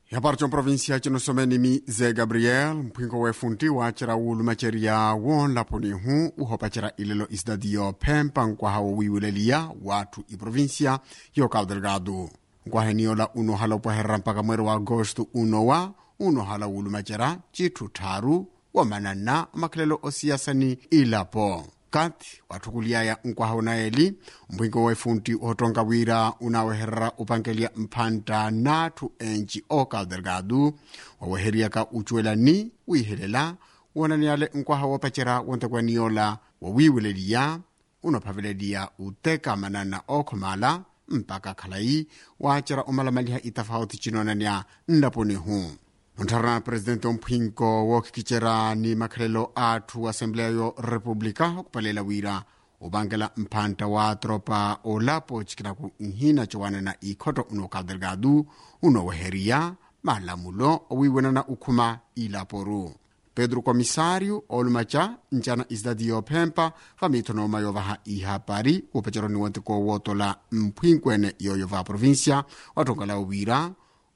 yapari provinsia cinosomeni ze gabriel mpwinko wefunti wacera wulu maceria wonlaponihu uhopacera ilelo isidadio phempa nkwaha wowiwileliya wathu iprovinsia yo cabo delgado nkwaheniola unohala upwaherera mpaka mweri wa agosto unowa unohala wulu macera cithu tharu wamanana makhalelo osiyasani ilapo kati wathukuliyaya nkwaha unaeli mpwinko wefunti uhotonga wira unaweherera upankelia mphanta nathu enci o cabo delgado waweheriyaka ucuelani wiihelela wonaniale nkwaha wopacera wontekwaniyola wawiwileliya unophaveleliya uteka manana okhomala mpaka khalai wacera omalamaliha itafauti cinonania nlaponihu ontharana presidente omphwinko wookhikicera ni makhalelo athu assembleya yo república okupalela wira upankela mphanta wa tropa olapo cikinaku nhina cowanana ikhoto uno cabo delgado unoweheriya malamulo owiwenana ukhuma ilaporu pedro comissário olumaca ncana isidadi yophempa famithonooma yovaha ihapari upaceroni wonteko wootola mphwinkwene yoyo va província wathongala wira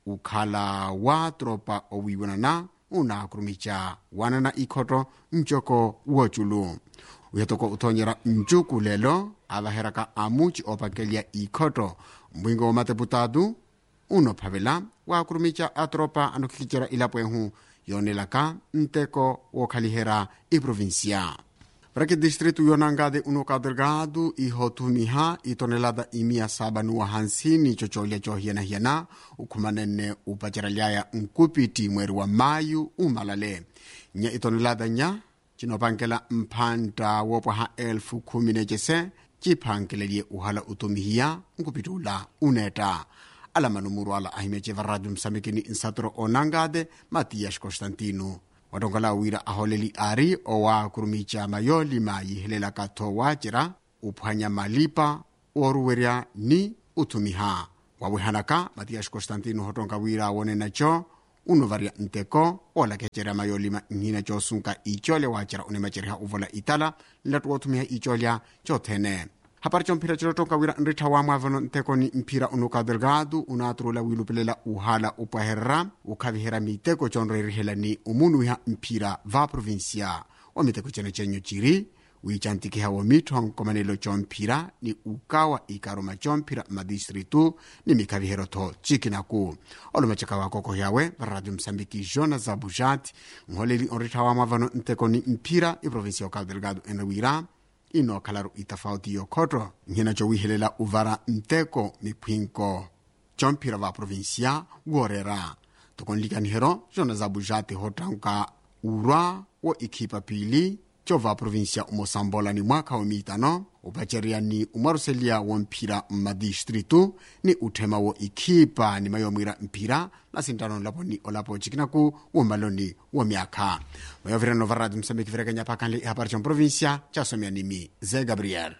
ukhala wa tropa owiwenana unakurumica wanana ikhoto ncoko woculu uyatoko uthonyera ncuku lelo avaheraka amuci opakelya ikhoto mbwingo womateputatu unophavela waakurumica atropa anokhikicera ilapwehu yonelaka nteko wokhalihera iprovinsia para que distrito yonangade uno cabo delgado ihotumiha itonelada imia saba nuwa hansini cocolya cohiyanahiyana ukhumanene upacerelyaya nkupiti mweri wa mayu umalale nya itonelada nya cinopankela mphanta wopwaha elfu khumi necese ciphankelelye uhala utumihiya nkupiti ula uneta alamanumuru ala ahimeceva radio msamikini nsatoro onangade matias constantino watongola wira aholeli ari owakurumica mayolima yihelelaka tho wacera uphwanya malipa oruwerya ni uthumiha wawihanaka matias constantino hotonga wira wonenaco unovarya nteko olakecera mayolima nhina cosunka icolya wacera unemaceriha uvola itala nlatu wothumiha icolya cothene hapari comphira cilotonka wira nrittha wamwavano ntekoni mphira uno cabo delgado unaturula wilupelela uhala upwaherera ukhavihera miteko conrerihelani umunuiha mphira va provinsia wa miteko cene cenyo ciri wicantikiha wa mitho nkomanelo comphira ni ukawa ikaruma comphira madistritu ni mikhaviherotho cikinaku olomaceka wakokohyawe radio msambiki jona zabujat nholeli onrittha wamwavano ntekoni mphira iprovinsia wa cabo delgado enawira inokhalaru itafauti yokhoto nhina cowihelela uvara nteko miphwinko comphira va provinsia woorera tokonlikanihero jona zabujati hottanka urwa wo ikhipa pili cova provinsia umosambola ni mwakha womiitano upacerya ni umwaruseliya womphira mmadistritu ni uthema wo ikhipa ni mayomwira mphira na sintano lapo ni olapo cikinaku womaloni womyakha mayovirano va radio msambiki virekenya phakanle ihapari comprovinsia casomya nimi ze gabriel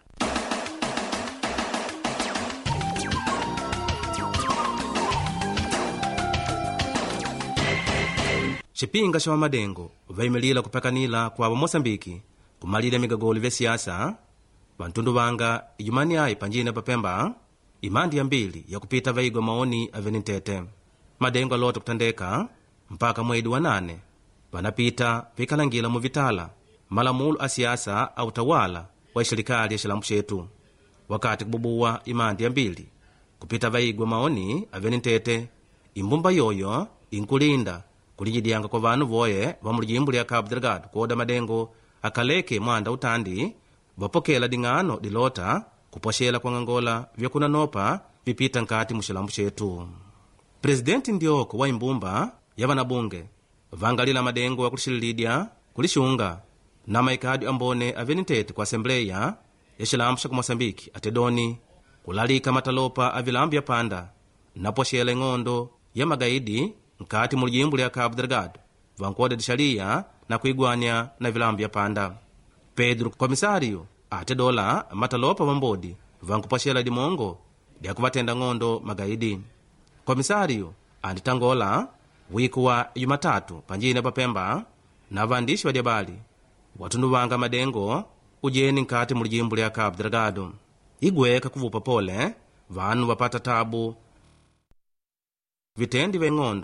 cipinga ca vamadengo vayimirira kuphakanira kwavo moçambiki kumalira migagolo vya siasa vantundu vanga ijumani ayi panjine papemba imandi yambiri yakupita vaigwa maoni aveni ntete madengo alota kutandeka mpaka mwedi wa nane vanapita vikalangila muvitala malamulo a siasa a utawala wa ixirikali ya xilambu cetu wakati kububuwa imandi yambiri kupita vaigwa maoni aveni ntete imbumba yoyo inkulinda kulijidyanga kwa vanu voye va mulijimbu lya cabo delgado kuoda madengo akhaleke mwanda utandi vapokela ding'ano dilota kupoxela kuang'angola vyakunanopa vipita nkati muxilambu cetu presidenti ndioko wa imbumba ya vanabunge vangalila madengo akulixililidya kulixunga na maikadi ambone aveni ntete ku assembleya ya xilambu xa kumoçambike atedoni kulalika matalopa a vilambu ya panda napoxela ing'ondo ya magaidi nkati mu lijimbu lya cabo delgado vankuoda dixaliya na kuigwanya na vilambu ya panda pedro komisário ate dola matalopa vambodi vankupoxela dimongo lyakuvatenda ng'ondo magaidi komisário anditangola wiku wa jumatatu panjine papemba na vandishi vadyabali watundu vanga madengo ujeni nkati mu lijimbu lya cabo delgado igweka kuvupa pole vanu vapata tabu vitendi vya ing'ondo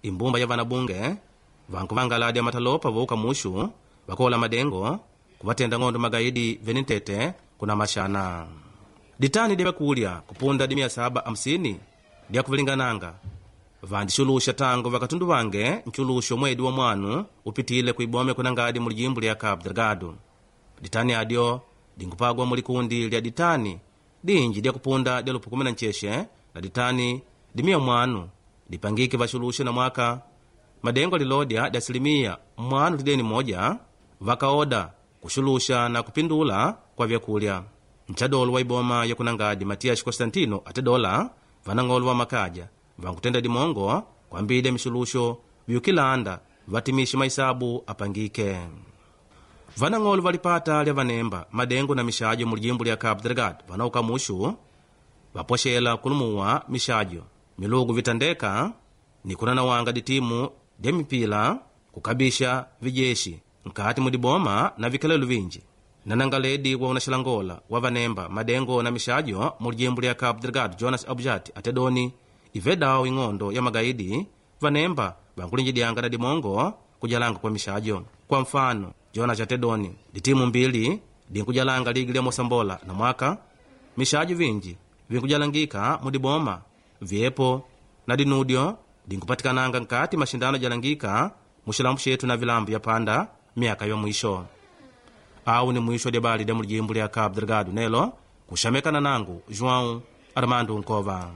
imbumba ya vanabunge vanku vangaladi matalopa vouka mushu vakola madengo kuvatenda ng'ondo magaidi venitete kuna mashana ditani dya vyakulya kupunda di mia saba hamsini dya kuvilingananga vandixuluxa tango vakatundu vange nxuluxo mwedi wa mwanu upitile kuibome kuna ngadi mu lijimbo lya cabo delgado ditani adyo dinkupagwa mu likundi lya ditani dinji dya kupunda dya lupu kumi na ncexe na ditani dimia mwanu dipangike vaxuluxe na mwaka madengo lilodya dya asilimia mwanu lideni moja vakaoda kuxuluxa na kupindula kwa vyakulya nchadolo wa iboma yakunangadi matias constantino ate dola vanang'olo va makaja vankutenda dimongo kwambile mixuluxo vyukilanda vatimixe maisabu apangike vanang'olo valipata lya vanemba madengo na mixajo mu lijimbo lya cabo delgado vanauka muxu vapoxela kulumuwa mixajo milugu vitandeka ni kunanawanga ditimu dya mipila kukabixa vijeshi nkati mu diboma na vikelelo vinji nanangaledi wa unaxilangola wa vanemba madengo na mixajo mu lijimbo lya cabo delgado jonas abjat atedoni ivedawo ing'ondo ya magaidi vanemba vankulinjidyanga na dimongo kujalanga kwa mixajo kwa mfano jonas atedoni ditimu mbili dinkujalanga ligi lya mosambola na mwaka mixajo vinji vinkujalangika mu diboma vyepo na dinudyo dinkupatikananga nkati maxindano jalangika mu xilambu xetu na vilambu ya panda myaka ya mwisho awu ni mwisho dya bali dya mu lijimbo lya cabo delgado nelo kuxamekana nangu joão armando nkova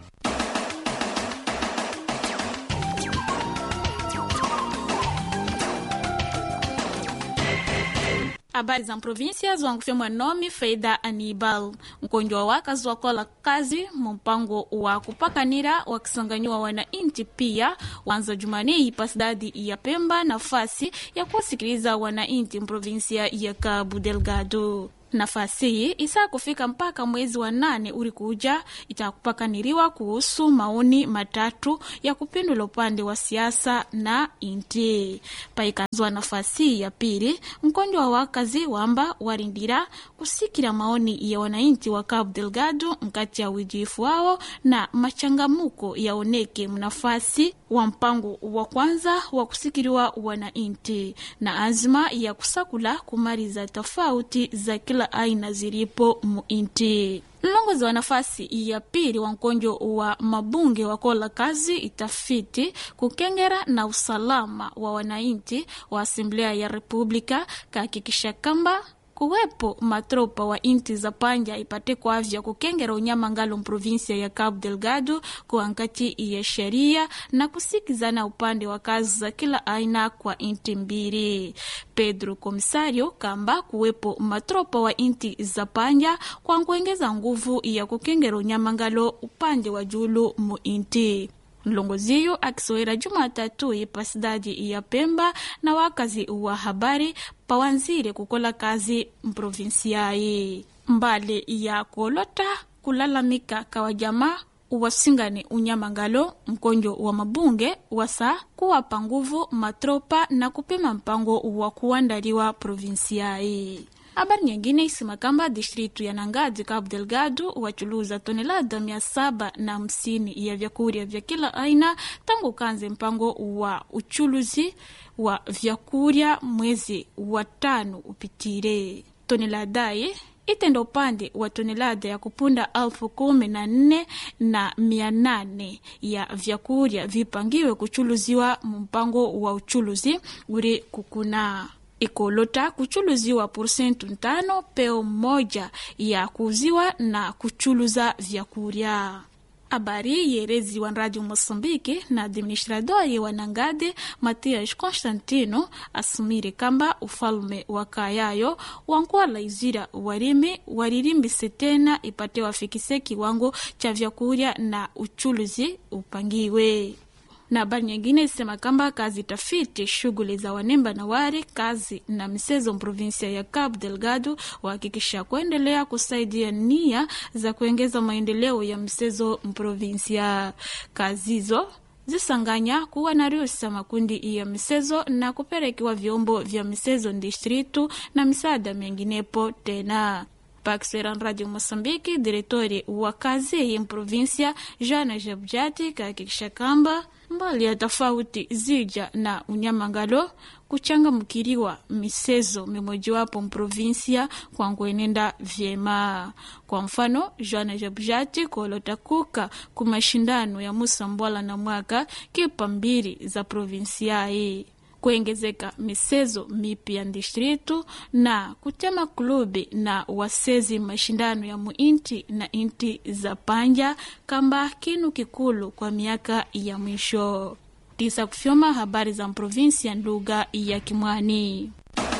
habari za província zwankufyemwa nome feida anibal mkonjwa waka zwakola kazi mumpango wa kupakanira wakisanganyiwa wanainti pia wanza jumani pa cidade ya pemba nafasi ya kuwasikiliza wanainti mprovinsia ya cabo delgado nafasi hii isaa kufika mpaka mwezi wa nane uri kuja itakupakaniriwa kuhusu maoni matatu ya kupindula upande wa siasa na inti paikanzwa nafasi ya pili mkonjwa wa wakazi wamba warindira kusikira maoni ya wanainti wa cabo delgado nkati ya wijifu wao na machangamuko yaoneke mnafasi wa mpango wa kwanza wa kusikiriwa wanainti na azma ya kusakula kumaliza tofauti za kila aina zilipo muinti mlongozi wa nafasi ya pili wa mkonjo wa mabunge wakola kazi itafiti kukengera na usalama wa wanainti wa asamblea ya republika kahakikisha kamba kuwepo matropa wa inti za panja ipate kwavya kukengera unyama ngalo mprovinsia ya cabo delgado kwa nkati ya sheria na kusikizana upande wa kazi za kila aina kwa inti mbili pedro komisario kamba kuwepo matropa wa inti za panja kwa kuengeza nguvu ya kukengera unyama ngalo upande wa julu mu inti mlongoziyo akisowera jumatatu ipa cidade ya pemba na wakazi wa habari pawanzire kukola kazi mprovinsiayi mbali ya kolota kulalamika kawa jamaa uwasingane unyamangalo mkonjo wa mabunge wasa kuwapa nguvu matropa na kupima mpango wa kuandaliwa provinsiayi habari nyingine isema kamba distritu ya nangadi cabo delgado wachuluza tonelada mia saba na hamsini ya vyakurya vya kila aina tangu kanze mpango wa uchuluzi wa vyakurya mwezi wa tano upitire toneladayi itenda upande wa tonelada ya kupunda elfu kumi na nne na mia nane ya vyakurya vipangiwe kuchuluziwa mumpango wa uchuluzi uri kukuna ikolota kuchuluziwa porsentu ntano peo moja ya kuuziwa na kuchuluza vyakurya habari yereziwa radio moçambique na administradori wa nangade matias constantino asumire kamba ufalume wa kayayo wankuwala izira warimi waririmbise tena ipate wafikise kiwango cha vyakurya na uchuluzi upangiwe na habari nyingine isema kamba kazi tafiti shughuli za wanemba na wari kazi na misezo provinsia ya Cabo Delgado wahakikisha kuendelea kusaidia nia za kuongeza maendeleo ya misezo mprovinsia kazi hizo zisanganya kuwa na ruhusa makundi ya misezo na kuperekiwa vyombo vya misezo distritu na misaada menginepo tena Paxeran Radio Moçambique, diretori wa kazi em província Joana Jabjati kahakikisha kamba mbali ya tofauti zija na unyamangalo kuchangamkiriwa misezo mimojiwapo mprovinsia kwangu enenda vyema. Kwa mfano, Joana Jabjati kolota kuka ku mashindano ya Musambwala na mwaka kipa mbili za provinsiai kuengezeka misezo mipya distritu na kutema klubi na wasezi mashindano ya muinti na inti za panja kamba kinu kikulu kwa miaka ya mwisho tisa kufyoma habari za provinsia lugha ya Kimwani.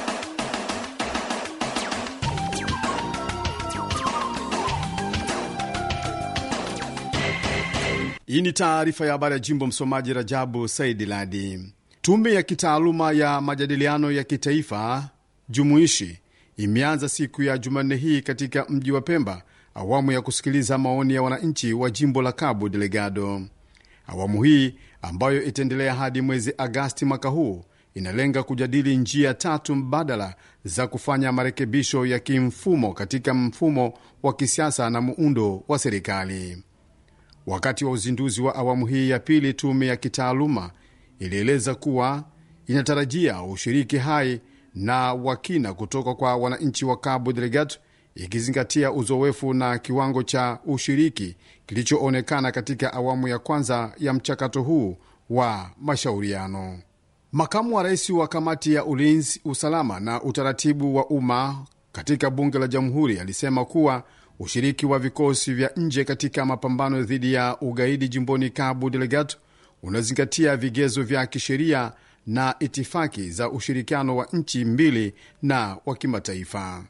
Hii ni taarifa ya habari ya jimbo. Msomaji Rajabu Saidi Ladi. Tume ya kitaaluma ya majadiliano ya kitaifa jumuishi imeanza siku ya Jumanne hii katika mji wa Pemba awamu ya kusikiliza maoni ya wananchi wa jimbo la Cabo Delgado. Awamu hii ambayo itaendelea hadi mwezi Agasti mwaka huu inalenga kujadili njia tatu mbadala za kufanya marekebisho ya kimfumo katika mfumo wa kisiasa na muundo wa serikali. Wakati wa uzinduzi wa awamu hii ya pili, tume ya kitaaluma ilieleza kuwa inatarajia ushiriki hai na wakina kutoka kwa wananchi wa Cabo Delgado, ikizingatia uzoefu na kiwango cha ushiriki kilichoonekana katika awamu ya kwanza ya mchakato huu wa mashauriano. Makamu wa rais wa kamati ya ulinzi, usalama na utaratibu wa umma katika bunge la jamhuri alisema kuwa ushiriki wa vikosi vya nje katika mapambano dhidi ya ugaidi jimboni Cabo Delgado unazingatia vigezo vya kisheria na itifaki za ushirikiano wa nchi mbili na wa kimataifa.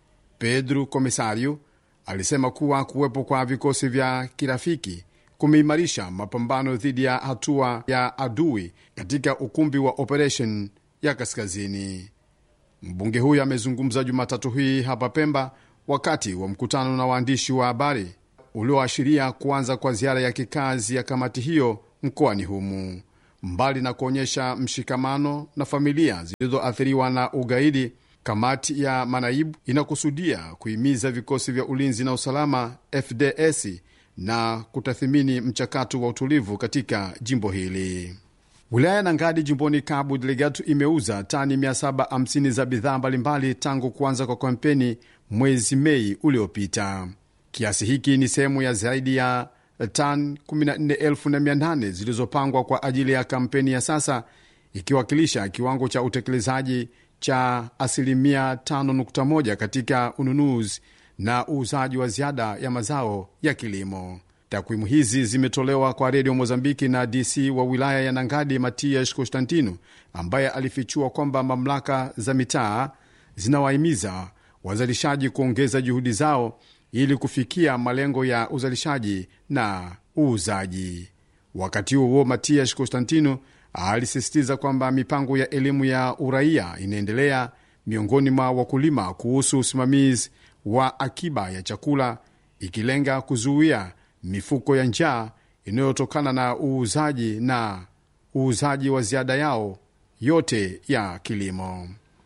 Pedro Comisario alisema kuwa kuwepo kwa vikosi vya kirafiki kumeimarisha mapambano dhidi ya hatua ya adui katika ukumbi wa operation ya kaskazini. Mbunge huyo amezungumza Jumatatu hii hapa Pemba wakati wa mkutano na waandishi wa habari ulioashiria kuanza kwa ziara ya kikazi ya kamati hiyo mkoani humu. Mbali na kuonyesha mshikamano na familia zilizoathiriwa na ugaidi, kamati ya manaibu inakusudia kuhimiza vikosi vya ulinzi na usalama FDS na kutathimini mchakato wa utulivu katika jimbo hili. Wilaya ya Nangadi jimboni Cabo Delgado imeuza tani 750 za bidhaa mbalimbali tangu kuanza kwa kampeni mwezi Mei uliopita. Kiasi hiki ni sehemu ya zaidi ya tan 14,800 zilizopangwa kwa ajili ya kampeni ya sasa, ikiwakilisha kiwango cha utekelezaji cha asilimia 5.1 katika ununuzi na uuzaji wa ziada ya mazao ya kilimo. Takwimu hizi zimetolewa kwa redio Mozambiki na DC wa wilaya ya Nangadi, Matias Constantino, ambaye alifichua kwamba mamlaka za mitaa zinawahimiza wazalishaji kuongeza juhudi zao ili kufikia malengo ya uzalishaji na uuzaji. Wakati huo huo, Matias Constantino alisisitiza kwamba mipango ya elimu ya uraia inaendelea miongoni mwa wakulima kuhusu usimamizi wa akiba ya chakula, ikilenga kuzuia mifuko ya njaa inayotokana na uuzaji na uuzaji wa ziada yao yote ya kilimo.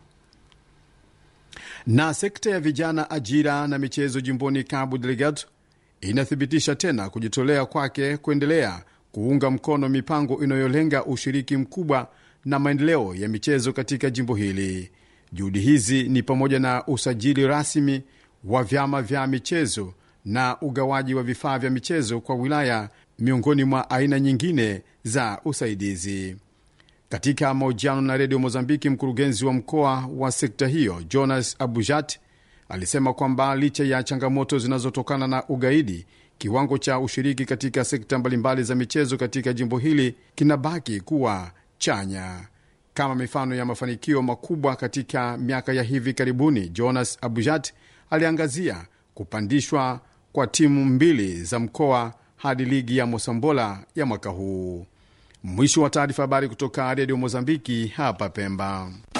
Na sekta ya vijana, ajira na michezo jimboni Cabo Delgado inathibitisha tena kujitolea kwake kuendelea kuunga mkono mipango inayolenga ushiriki mkubwa na maendeleo ya michezo katika jimbo hili. Juhudi hizi ni pamoja na usajili rasmi wa vyama vya michezo na ugawaji wa vifaa vya michezo kwa wilaya, miongoni mwa aina nyingine za usaidizi. Katika mahojiano na redio Mozambiki, mkurugenzi wa mkoa wa sekta hiyo Jonas Abujat alisema kwamba licha ya changamoto zinazotokana na ugaidi, kiwango cha ushiriki katika sekta mbalimbali za michezo katika jimbo hili kinabaki kuwa chanya. Kama mifano ya mafanikio makubwa katika miaka ya hivi karibuni, Jonas Abujat aliangazia kupandishwa kwa timu mbili za mkoa hadi ligi ya Mosambola ya mwaka huu. Mwisho wa taarifa. Habari kutoka redio Mozambiki hapa Pemba.